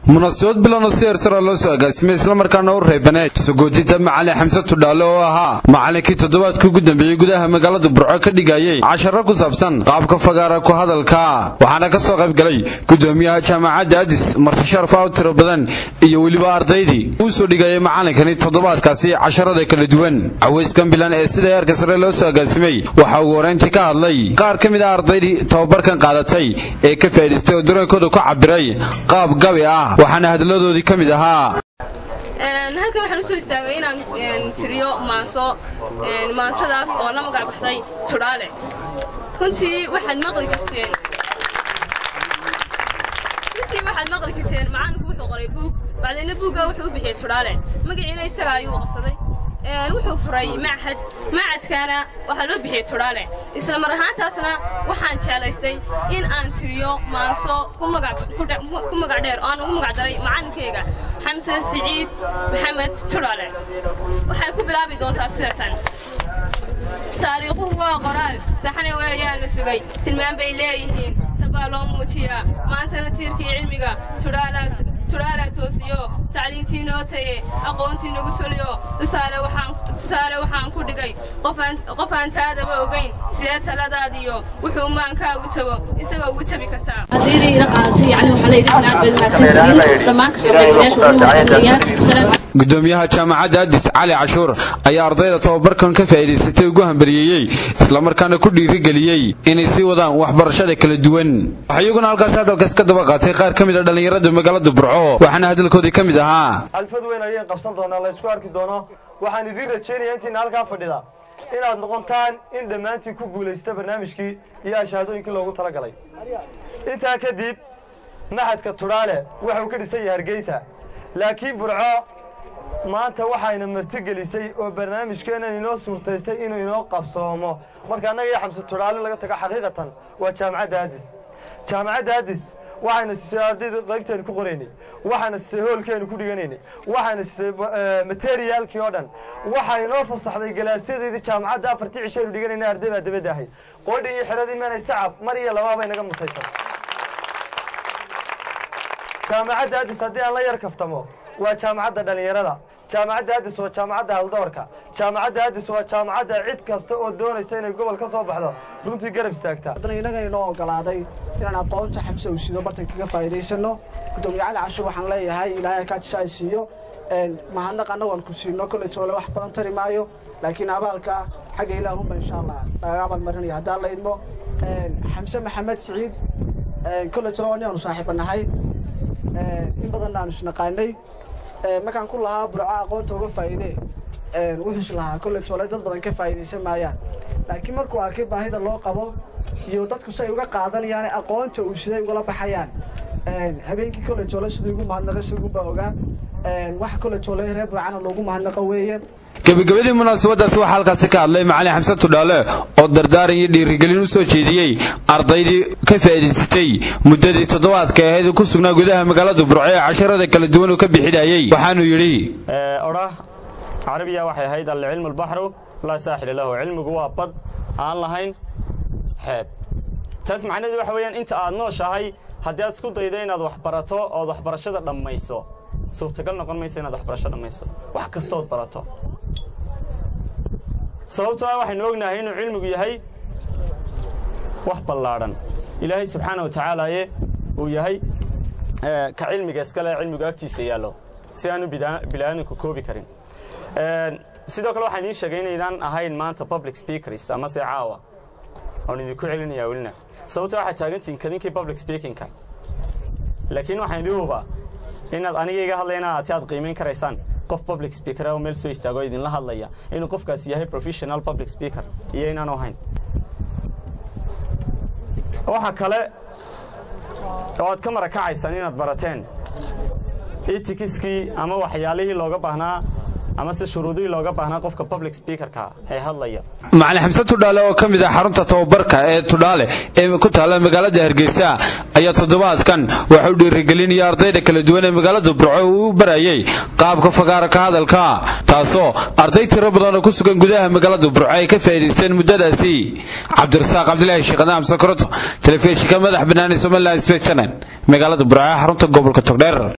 munaasabad bilan oo si hersara loo soo agaasimay islamarkaana u reebaneed sugoodinta macalin xamse tudhaale oo ahaa macalinkii toddobaadkii ugu dambeeyey gudaha magaalada burco ka dhigayay casharo ku saabsan qaabka fagaara ku hadalka waxaana ka soo qayb galay gudoomiyaha jaamacadda adis marti sharaf aw tiro badan iyo weliba ardaydii uu soo dhigayay macalinkani toddobaadkaasi casharada kala duwan cawayskan bilan ee sida heerka sare loo soo agaasimay waxaa ugu horeyntii ka hadlay qaar ka mid ah ardaydii tababarkan qaadatay ee ka faa'idaystay oo dareenkooda ku cabiray qaab gabi ah waxaana hadaladoodii ka mid ahaa halkan waxaan usoo istaagay inaan tiriyo maanso maansadaas oo la magac baxday tudhaale runtii waxaad maqli jirteen runtii waxaad maqli jirteen macalinku wuxuu qoray buug bacdayna buugga wuxuu u bixiyey tudhaale magaciina isaga ayuu qabsaday wuxuu furay machad machadkaana waxaa loo bixiyey tudhaale isla mar ahaantaasna waxaan jeclaystay in aan tiriyo maanso ku magac dheer oo aan ugu magac daray macallinkayga xamse siciid maxamed tudhaale waxay ku bilaabi doontaa sidatan taariikhuhu waa qoraal saxane weeyaan la sugay tilmaan bay leeyihiin tabaa loo muujiyaa maantana tiirkii cilmiga tudhaalaa toosiyo tacliintii noo taye aqoontii nagu toliyo tusaale waxaan ku dhigay qof aan taadaba ogayn sidee taladaadiyo wuxuu maankaagu tabo isagoo ugu tabi kartaa gudoomiyaha jaamacadda adis cali cashuur ayaa ardayda tababarkan ka faa'iidaysatay ugu hambariyeeyey islamarkaana ku dhiirigeliyey inay sii wadaan waxbarashada kala duwan waxaa iyaguna halkaasi hadalkaas ka daba qaatay qaar ka mid a dhallinyarada magaalada burco waxaana hadalkoodii ka mid ahaa alfad weyn ayaan qabsan doonaa la ysku arki doono waxaan idiin rajaynayaa intiina halkaa fadhida inaad noqontaan in dhammaantiin ku guulaysta barnaamijkii iyo ashahaadooyinkii loogu talagalay intaa kadib maxadka tudhaale waxuu ka dhisan yahay hargeysa laakiin burco maanta waxayna martigelisay oo barnaamijkeennan inoo suurtaystay inuu inoo qabsoomo marka annaga iyo xamse tudhaale laga tago xaqiiqatan waa jaamacadda adis jaamacadda adis waxayna siisay ardayda qaybteenu ku qoraynay waxayna siisay hoolkeenu ku dhiganaynay waxayna siisay materiaalkii oo dhan waxay inoo fasaxday galaasyadeedii jaamacadda afartii cishaynu dhiganayna arday baa dabadda ahayd qoodhi iyo xeradii meenay sacab mar iyo labaabay naga mutaysan jaamacadda adis haddii aan la yar kaftamo waa jaamacadda dhallinyarada jaamacadda adis waa jaamacadda haldoorka jaamacadda adis waa jaamacadda cid kasta oo doonaysa inay gobol ka soo baxdo runtii garab istaagtaa innaga inoo ogolaaday inaan aqoonta xamse uu sido bartan kaga faa'iidaysano gudoomiye cali cashuur waxaan leeyahay ilaahay kaajisa ay siiyo mahadnaq annagu aan ku siino kolley toole wax badan tari maayo laakiin abaalka xagga ilaahunba insha allah lagaga abaalmarinaya haddaan la idmo xamse maxamed siciid kolley tole waa nin aanu saaxiiba nahay in badanna aanu isnaqaanay markaan ku lahaa burco aqoonta uga faa'iide wuxuus lahaa kolley toole dad badan ka faa'iidaysan maayaan laakiin markuu arkay baahida loo qabo iyo dadku say uga qaadanayaan aqoonta uu siday ugala baxayaan habeenkii kolley toole sidii ugu mahadnaqay siduunbaa ogaa waxa kolley toole reer burcana loogu mahadnaqo weeye gebagabadii munaasabadaasi waxaa halkaasi ka hadlay macalin xamse tudhaale oo dardaaran iyo dhiirigelin u soo jeediyey ardaydii ka faa'iidaysatay muddadii toddobaadka ahayd ku sugnaa gudaha magaalada burco ee casharada kala duwan uu ka bixinayey waxaanuu yidhi odhah carabiya waxay ahayd alcilmu albaxru laa saaxila lahu cilmigu waa bad aan lahayn xeeb taas macnaheedu waxa weeyaan inta aad nooshahay haddii aad isku daydo inaad wax barato ood waxbarashada dhammayso suurtagal noqon maysa inaad waxbarasho dhammayso wax kastood barato sababtoo ah waxaynu ognahay inuu cilmigu yahay wax ballaadhan ilaahay subxaana wa tacaalaaye uu yahay ka cilmiga iskale cilmigu agtiisa yaallo si aanu bini'aadamku koobi karin sidoo kale waxaan idiin sheegay inaydaan ahayn maanta public speakers amase caawa oon idinku celinayaa welina sababtoo waxaad taagantihiin kadinkii public speakingka laakiin waxaan idin hubaa inaad aniga iga hadlayna ati aad qiimayn karaysaan qof public speaker oo meel soo istaago idinla hadlaya inuu qofkaasi yahay professional public speaker iyo inaanu ahayn waxa kale oo aad ka marakacaysaan inaad barateen itikiskii ama waxyaalihii looga baahnaa ama se shuruudihii looga baahnaa qofka public speakerka ee hadlaya macalin xamse tudhaale oo ka mid ah xarunta tababarka ee tudhaale ee ku taalla magaalada hargeysa ayaa toddobaadkan waxa u dhiirigelinaya ardayda kala duwan ee magaalada burco uu barayay qaabka fagaara ka hadalka taasoo arday tiro badan oo ku sugan gudaha magaalada burco ay ka faa'iidaysteen muddadaasi cabdirasaaq cabdilaahi sheekhdaan amsakorot telefishinka madax banaani somaliland sbechannel magaalada burco ee xarunta gobolka togdheer